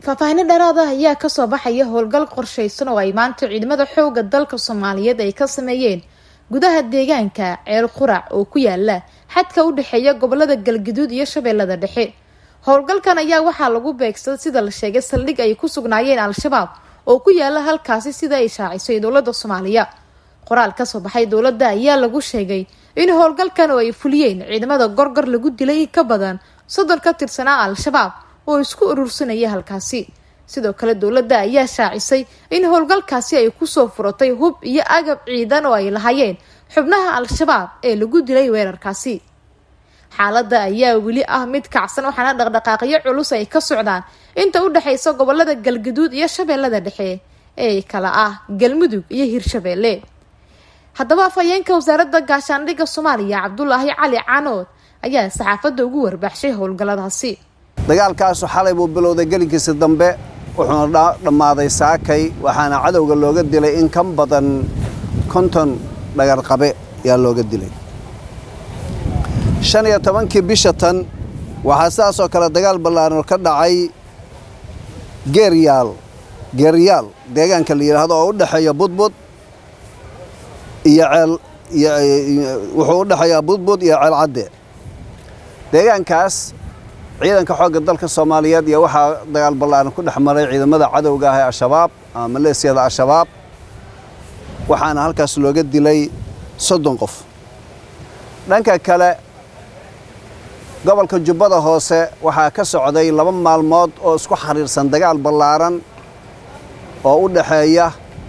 faahfaahino dheeraad ah ayaa kasoo baxaya howlgal qorshaysan oo ay maanta ciidamada xooga dalka soomaaliyeed ay ka sameeyeen gudaha deegaanka ceel qurac oo ku yaala xadka u dhexeeya gobolada galgaduud iyo shabeellada dhexe howlgalkan ayaa waxaa lagu beegsaday sida la sheegay saldhig ay ku sugnaayeen al-shabaab oo ku yaala halkaasi sida ay shaacisay dowladda soomaaliya qoraal kasoo baxay dowladda ayaa lagu sheegay in howlgalkan oo ay fuliyeen ciidamada gorgor lagu dilay in ka badan soddon ka tirsanaa al-shabaab oo isku urursanaya halkaasi sidoo kale dowladda ayaa shaacisay in howlgalkaasi ay kusoo furatay hub iyo agab ciidan oo ay lahaayeen xubnaha al-shabaab ee lagu dilay weerarkaasi xaaladda ayaa weli ah mid kacsan waxaana dhaqdhaqaaqyo culus ay ka socdaan inta u dhexaysa gobolada galgaduud iyo shabeellada dhexe ee kala ah galmudug iyo hirshabeelle haddaba afhayeenka wasaaradda gaashaandhigga soomaaliya cabdulaahi cali caanood ayaa saxaafadda ugu warbaxshay howlgalladaasi dagaalkaasu xalay buu bilowday gelinkiisa dambe wuxuuna dhammaaday saakay waxaana cadowga looga dilay in ka badan konton dhagarqabe ayaa looga dilay shan iyo tobankii bisha tan waxaa sidaasoo kale dagaal ballaaran ka dhacay geeryaal geeryaal deegaanka la yidhaahdo oo u dhexeeya budbud iyo ceel wuxuu u dhexeeyaa budbud iyo ceel cadde deegaankaas ciidanka xoogga dalka soomaaliyeed iyo waxaa dagaal ballaaran ku dhex maray ciidamada cadowga ah ee al-shabaab ama maleesiyada al-shabaab waxaana halkaas looga dilay soddon qof dhanka kale gobolka jubbada hoose waxaa ka socday laba maalmood oo isku xiriirsan dagaal ballaaran oo u dhexeeya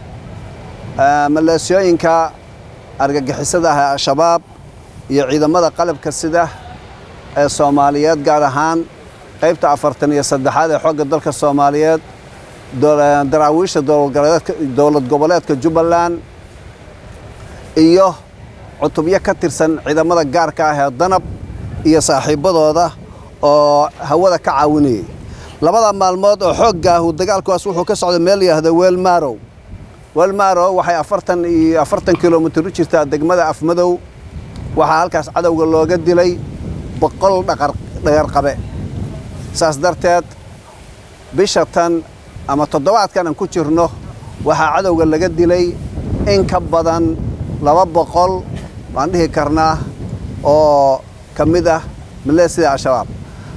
maleesiyooyinka argagixisada ah ee al-shabaab iyo ciidamada qalabka sida ee soomaaliyeed gaar ahaan qaybta afartan iyo saddexaad ee xoogga dalka soomaaliyeed daraawiisha dowlad goboleedka jubbaland iyo cutubyo ka tirsan ciidamada gaarka ah ee danab iyo saaxiibbadooda oo hawada ka caawinayay labada maalmood oo xooggaahu dagaalkuwaas wuxuu ka socday meel yidhaahda weelmaarow weelmaarow waxay afartan iyo afartan kilomitir u jirtaa degmada afmadow waxaa halkaas cadowga looga dilay boqol dhagarqabe saas darteed bisha tan ama toddobaadkan aan ku jirno waxaa cadowga laga dilay in ka badan laba boqol baan dhihi karnaa oo ka mid ah maleesida al-shabaab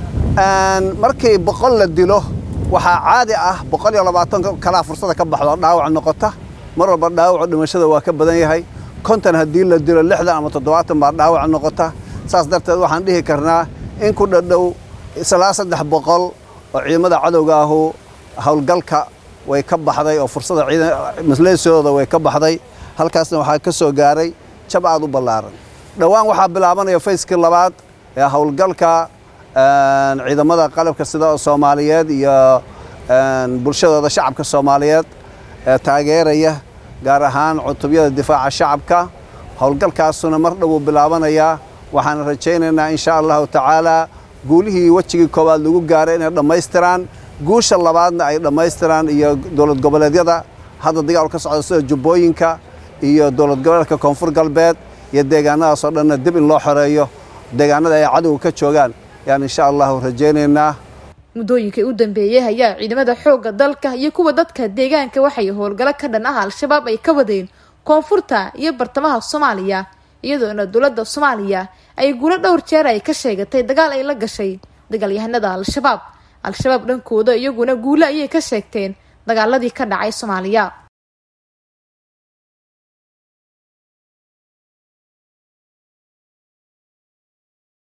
markii boqol la dilo waxaa caadi ah boqol iyo labaatan kalaa fursada ka baxdo dhaawac noqota mar walba dhaawacu dhimashada waa ka badan yahay konton haddii la dilo lixdan ama toddobaatan baa dhaawac noqota saas darteed waxaan dhihi karnaa in ku dhadhow islaa saddex boqol oo ciidamada cadowga ahu howlgalka way ka baxday oo fursada maleesiyadooda way ka baxday halkaasna waxaa ka soo gaaray jab aad u ballaaran dhowaan waxaa bilaabanaya fayskii labaad ee howlgalka ciidamada qalabka sida soomaaliyeed iyo bulshadooda shacabka soomaaliyeed ee taageeraya gaar ahaan cutubyada difaaca shacabka howlgalkaasuna mar dhowuu bilaabanayaa waxaan rajaynaynaa insha allahu tacaalaa guulihii wejigii koowaad lagu gaaray inay dhammaystiraan guusha labaadna ay dhammaystiraan iyo dowlad goboleedyada hadda dagaal ka socda sida jubbooyinka iyo dowlad goboleedka koonfur galbeed iyo deegaanadaasoo dhanna dib in loo xoreeyo deegaanada ay cadowga ka joogaan yaan insha allahu rajaynaynaa muddooyinkii u dambeeyey ayaa ciidamada xoogga dalka iyo kuwa dadka deegaanka waxay howlgalo ka dhan ah al-shabaab ay ka wadeen koonfurta iyo bartamaha soomaaliya iyadoona dowladda soomaaliya ay guulo dhowr jeer ay ka sheegatay dagaal ay la gashay dagaalyahanada al-shabaab al-shabaab dhankooda iyaguna guulo ayay ka sheegteen dagaaladii ka dhacay soomaaliya